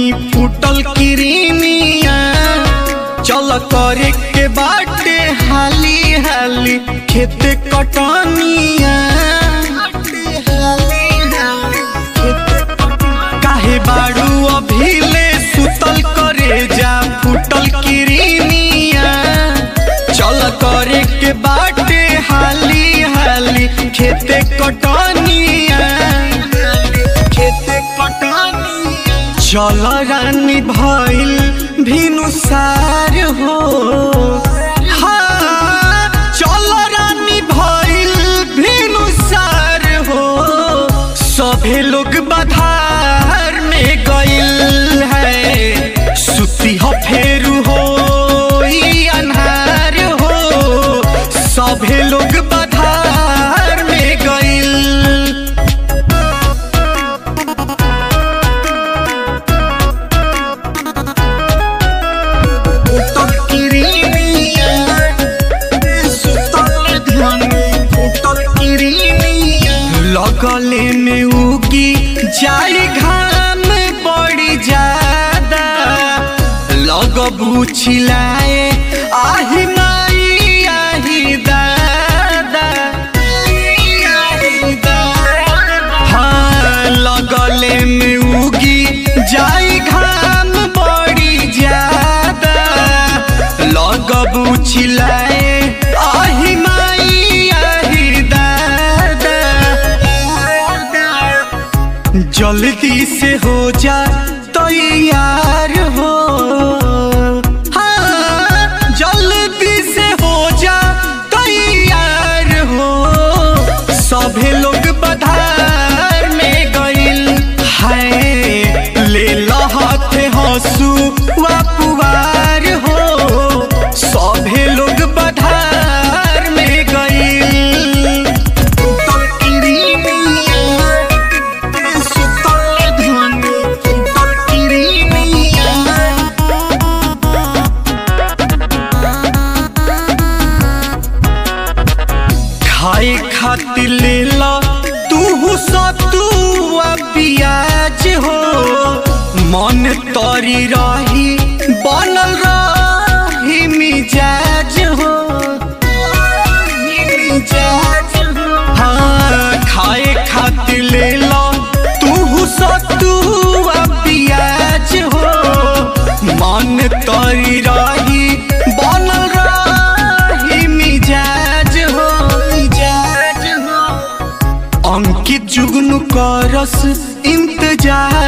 धानी फूटल किरीमिया चल करे के बाटे हाली हाली खेत कटनिया काहे बाड़ू अभिले सुतल करे जा फूटल किरीमिया चल करे के बाटे हाली हाली खेते कटनिया खेते कटनिया चल रानी भइल भिनुसार हो हाँ, चल रानी भइल भिनुसार हो सभे लोग बधार में गइल है सुती हो फेरू हो ई अन्हार हो सभे लोग बधार में गइल फूटल किरीमिया, सुतल ध्वनि, फूटल किरीमिया। लगले में उगी जाई घाम बड़ी ज्यादा लगबू छिलाए आही माई आही दादा हाँ लगले में उगी जाई घाम बड़ी ज्यादा लगबू छिलाए आही माई आही दादा जल्दी से हो जा तैयार हो हाँ, जल्दी से हो जा तैयार हो सभे लोग बधार में गइल है ले लहत हंसू पुआर हो सभे लोग बधार में गइल फूटल किरीमिया, सुतल ध्वनि, फूटल किरीमिया। खाए खातिर ले ला तू सतुआ पियाज हो मन तरी रही बनल रही मिजाज हो हाँ खाए खातिर ले ला तू सतुआ पियाज हो मन तरी रही बनल रही मिजाज हो मिजाज हो अंकित जुगनू करस इंतजार